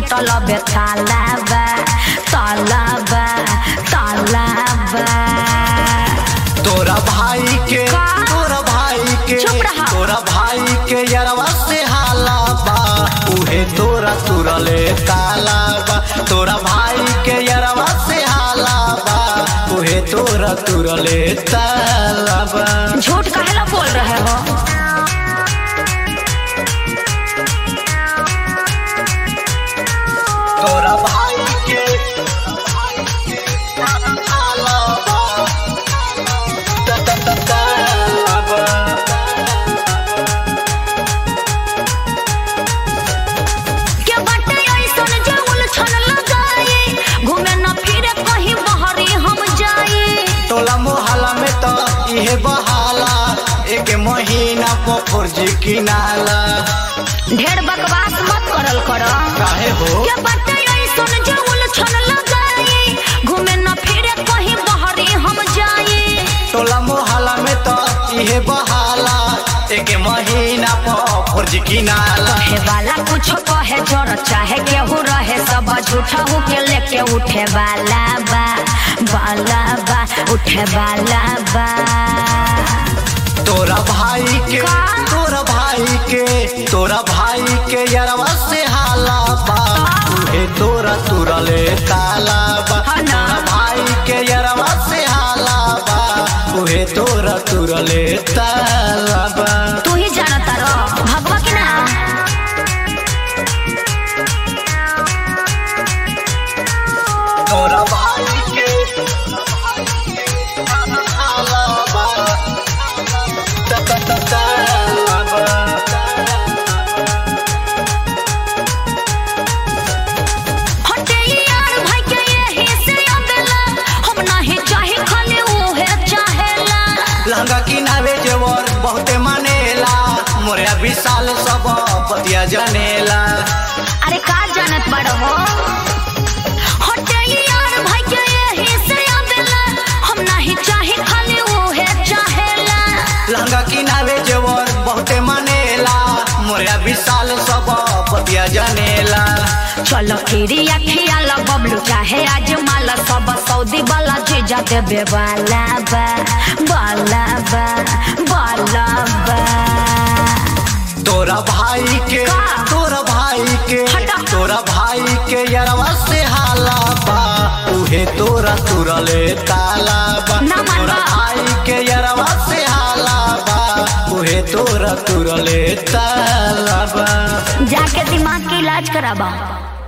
टूटल बे तालाबा तालाबा तालाबा तोरा भाई के का? तोरा भाई के चुप रहा। तोरा भाई के यरवा से हाला बा उहे तोरा तुरले ताला बा तोरा भाई के यरवा से हाला बा उहे तोरा तुरले ताला बा झूठ काहेला बोल रहे हो तोरा भाई के हाला बा ता- ता- ता- ताला बा के बाटे ऐसन जे उलझन लगाई घूमे न फिरे कहीं बहरी हम जाई टोला मोहल्ला में तो इहे बहाला एक महीना पर फर्जी किनाला ढेर बकवास मत करल कर काहे हो के बाटे ऐसन जे उलझन लगाई घूमे न फिरे कहीं बहरी हम जाई टोला मोहल्ला में तो इहे बहाला एक महीना पर फर्जी किनाला कहे वाला कुछ कहे जोर चाहे केहू रहे सब झूठा हो के लेके उठे वाला बा वाला बा उठे वाला बा तोरा भाई के का? तोरा भाई के तोरा भाई के यरवा से हाला बा उहे तोरा तुरले ताला बा हाँ ना। तोरा भाई के यरवा से हाला बा उहे तोरा तुरले ताला बा तू ही जानता रो भगवा की ना तोरा भाई के हाला बा ता- ता- ता- ताला बा हटे यार भाई के यही से अबेला हम नहीं चाहे खाली उहे चाहेला लहंगा किनावे जेवर बहुते मानेला मोरे विशाल सब पतिया जनेला अरे का जानत बड़ हो हटे यार भाई के यही से अबेला हम नहीं चाहे खाली उहे चाहेला लहंगा किनावे जेवर बहुते मानेला मोरे विशाल सब पतिया जनेला चलो खीरी अखिया ला बबलू चाहे आज माला सब सऊदी वाला जीजा देबे वाला बा वाला बा वाला बा तोरा भाई के का? तोरा भाई के हटा। तोरा भाई के यरवा से हाला बा उहे तोरा तुरले ताला बा ना मन तोरा बा। भाई के यरवा से हाला बा उहे तोरा तुरले ताला बा जाके दिमाग के इलाज कराबा